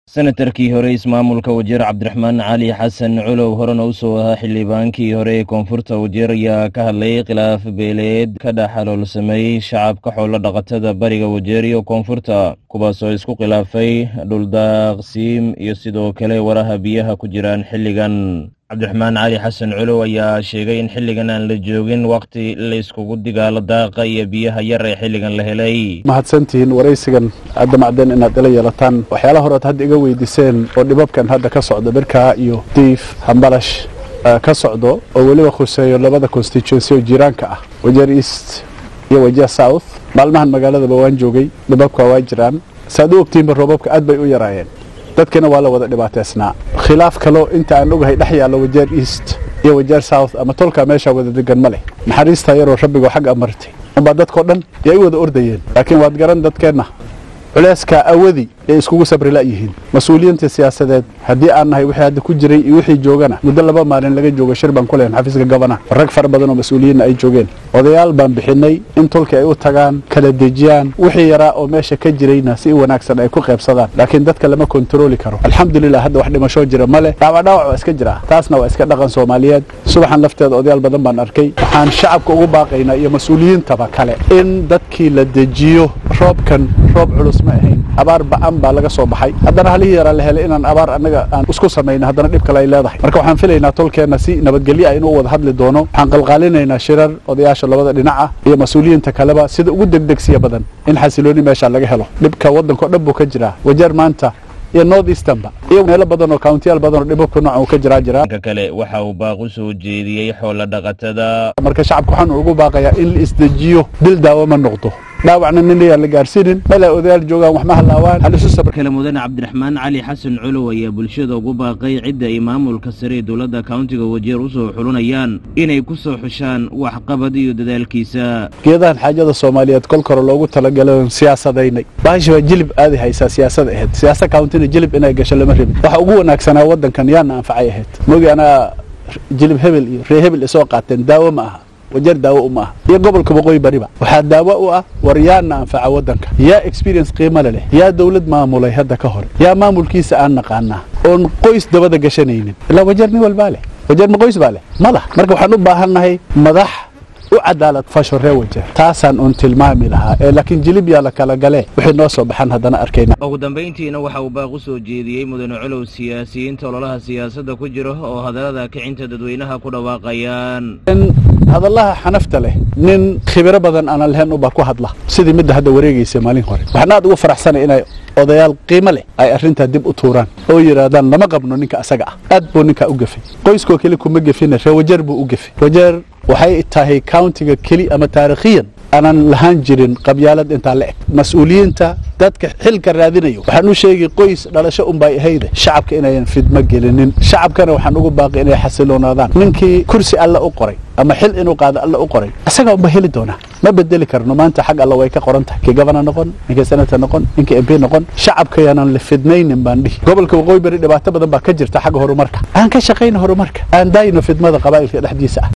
senatarkii hore ismaamulka wajeer cabdiraxmaan cali xasan culow horena u soo ahaa xildhibaankii hore ee koonfurta wajeer ayaa ka hadlay khilaaf beeleed ka dhex xaloolsamay shacabka xoolo dhaqatada bariga wajeer iyo koonfurta kuwaasoo isku khilaafay dhuldaaqsiim iyo sidoo kale waraha biyaha ku jiraan xilligan cabdiraxmaan cali xasan culow ayaa sheegay in xilligan aan la joogin wakhti la iskugu digaalo daaqa iyo biyaha yar ee xilligan la helay mahadsantihiin waraysigan hadda macdeen inaad ila yeelataan waxyaalaha horead hadda iga weydiiseen oo dhibabkan hadda ka socdo birkaa iyo diif hambalash ka socdo oo weliba khuseeyo labada constituency oo jiiraanka ah wajeer east iyo wajeer south maalmahan magaaladaba waan joogay dhibabka waa jiraan saaad u ogtihiinba roobabka aad bay u yaraayeen dadkina waa la wada dhibaateysnaa khilaaf kaloo inta aan ogahay dhex yaallo wajeer east iyo wajeer south ama tolkaa meeshaa wada degan ma leh naxariistaa yaroo rabbigoo xag amartay unbaa dadkao dhan yay u wada ordayeen laakiin waad garan dadkeenna culeyskaa awadi ay iskugu sabri la'yihiin mas-uuliyiinta siyaasadeed haddii aan nahay wixii hadda ku jiray iyo wixii joogana muddo laba maalin laga joogo shir baan ku lehan xafiiska gabana rag fara badan oo mas-uuliyiinna ay joogeen odayaal baan bixinay in tolkii ay u tagaan kala dejiyaan wixii yaraa oo meesha ka jirayna si wanaagsan ay ku qaybsadaan laakiin dadka lama kontarooli karo alxamdulilah hadda wax dhimashoo jira ma leh dhaawacdhaawac waa iska jira taasna waa iska dhaqan soomaaliyeed subaxan lafteeda odayaal badan baan arkay waxaan shacabka ugu baaqaynaa iyo mas-uuliyiintaba kale in dadkii la dejiyo roobkan roob culus ma ahayn abaar ba'an baa laga soo baxay haddana halihii yaraa la helay inaan abaar annaga aan isku samayno haddana dhib kale ay leedahay marka waxaan filaynaa tolkeenna si nabadgelyo ah inuu wada hadli doono waxaan qalqaalinaynaa shirar odayaasha labada dhinac ah iyo mas-uuliyiinta kaleba sida ugu degdegsiya badan in xasilooni meesha laga helo dhibka waddankao dhan buu ka jiraa wajeer maanta iyo north easternba iyo meelo badan oo countiyaal badan oo dhibabka noocan uu ka jiraa jiraa dhanka kale waxa uu baaq u soo jeediyey xoolo dhaqatada marka shacabka waxaan ugu baaqayaa in la isdejiyo dil daawo ma noqdo dhaawacna nin ayaan la gaarsiinin meel ay odayaal joogaan wax ma halaawaan halisu sabr kale mudane cabdiraxmaan cali xasan culow ayaa bulshada ugu baaqay cidda ay maamulka sare ee dowladda kauntiga wajeer u soo xulinayaan inay ku soo xushaan waxqabad iyo dadaalkiisa geedahan xaajada soomaaliyeed kolka hore loogu talagalay siyaasadaynay baashi waa jilib aaday haysaa siyaasad ahayd siyaasa countina jilib inay gasho lama rabin waxa ugu wanaagsanaa waddankan yaana anfacay ahayd mogi anaa jilib hebel iyo ree hebel isoo qaateen daawo ma aha wajeer daawo uma aha iyo gobolka waqooyi bariba waxaa daawo u ah war yaana anfaca waddanka yaa experience qiimale leh yaa dawlad maamulay hadda ka hore yaa maamulkiisa aan naqaanaa oon qoys dabada gashanaynin ilaa wajeer nin walbaa leh wajeer ma qoys baa leh ma lah marka waxaan u baahannahay madax u cadaalad fasho ree wajeer taasaan uun tilmaami lahaa ee laakiin jilib yaa la kala galee wixii noo soo baxan haddana arkayna ugu dambayntiina waxa uu baaq u soo jeediyey mudane culow siyaasiyiinta ololaha siyaasadda ku jira oo hadallada kicinta dadweynaha ku dhawaaqayaan in hadallaha xanafta leh nin khibiro badan aanan lahayn ubaa ku hadla sidii midda hadda wareegaysa maalin hore waxaan aad ugu faraxsanay inay odayaal qiimo leh ay arrintaa dib u tuuraan oo yidhaahdaan lama qabno ninka asaga ah aad buu ninkaa u gefay qoyskoo keli kuma gefina ree wajeer buu u gefay wajeer waxay tahay countiga keli ama taarikhiyan aanan lahaan jirin qabyaalad intaa la eg mas-uuliyiinta dadka xilka raadinayo waxaan u sheegay qoys dhalasho unbay ahayde shacabka inayan fidmo gelinin shacabkana waxaan ugu baaqay inay xasiloonaadaan ninkii kursi alla u qoray ama xil inuu qaado alla u qoray isagaa unba heli doonaa ma bedeli karno maanta xag alla way ka qoran tahay kii gabana noqon ninkii senator noqon ninkii mp noqon shacabka yaanan la fidnaynin baan dhihi gobolka waqooyi bari dhibaato badan baa ka jirta xagga horumarka aan ka shaqayna horumarka aan daayino fidmada qabaa'ilka dhexdiisa ah